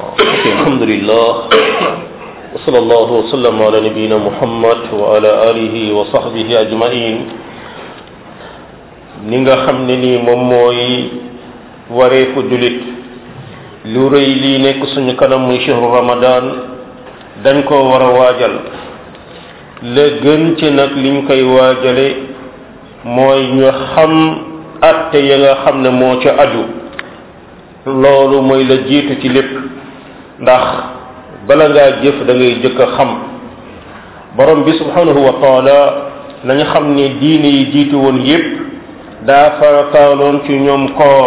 ok alhamdulillah wa sallallahu wa sallam ala nabiyina muhammad wa ala alihi wa sahbihi ajmain ni nga xam ne nii moom mooy wareefu julit lu rëy lii nekk suñu kanam muy shahru ramadan dañ ko war a waajal la gën ci nag liñ koy waajale mooy ñu xam atte ya nga xam ne moo ca aju loolu mooy la jiitu ci lépp ndax bala ngaa jëf da ngay jëkk a xam borom bi subhanahu wa taala nañu xam ne diine yi jiitu woon yépp daa farataaloon ci ñoom koor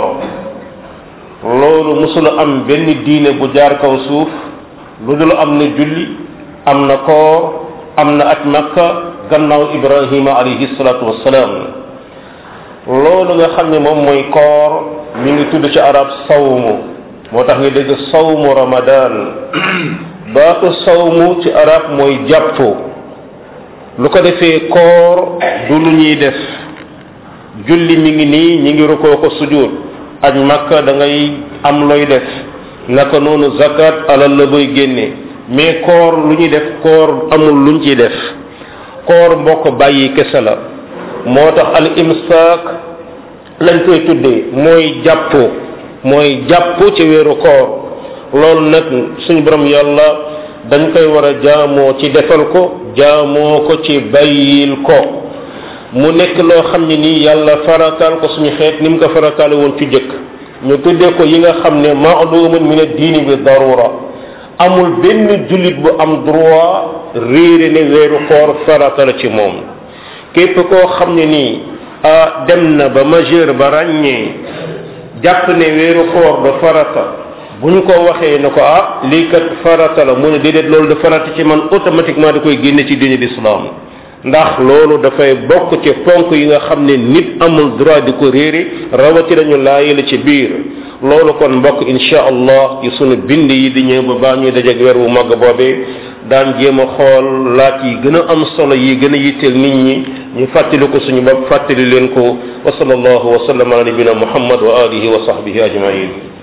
loolu musula am benn diine bu jaar kaw suuf lu dul am na julli am na koor am na aj makka gannaaw ibrahima alayhi salatu wassalaam loolu nga xam ne moom mooy koor mi ngi tudd ci arab sawmu moo tax nga dégg sawmu ramadan baatu sawmu ci arab mooy jàpp lu ko defee koor du lu ñuy def julli mi ngi nii ñi ngi rukkoo ko sujud aj makka da ngay am looy def naka noonu zakat alal la boy génne mais koor lu ñuy def koor amul luñ ciy def koor mbokk bàyyi kese la moo tax al imsaak lañ koy tuddee mooy jàpp mooy jàpp ci weeru koor loolu nag suñu borom yàlla dañ koy war a jaamoo ci defal ko jaamoo ko ci bàyyil ko mu nekk loo xam ne nii yàlla farataal ko suñu xeet ni mu ko farataale woon ci jëkk ñu tuddee ko yi nga xam ne maalumun min ad-diini bi darura amul benn jullit bu am droit réere ne weeru koor farata la ci moom képp koo xam ne nii ah dem na ba majeur ba ràññee jàpp ne weeru koor da farata bu ñu ko waxee ne ko ah lii kat farata la mu ne déedéet loolu da farata ci man automatiquement da koy génne ci diine l'islam ndax loolu dafay bokk ci ponk yi nga xam ne nit amul droit di ko réere rawati nañu laayela ci biir loolu kon mbokk insha allah ci sunu bind yi di ñëw ba baa ñuy dajeeg weer wu màgg boobee daan jéem a xool laaj yi gën a am solo yi gën a yitteel nit ñi ñu fàttali ko suñu bopp fàttali leen ko wa sallallahu wa sallam ala nabina muhammad wa alihi wa sahbihi ajmain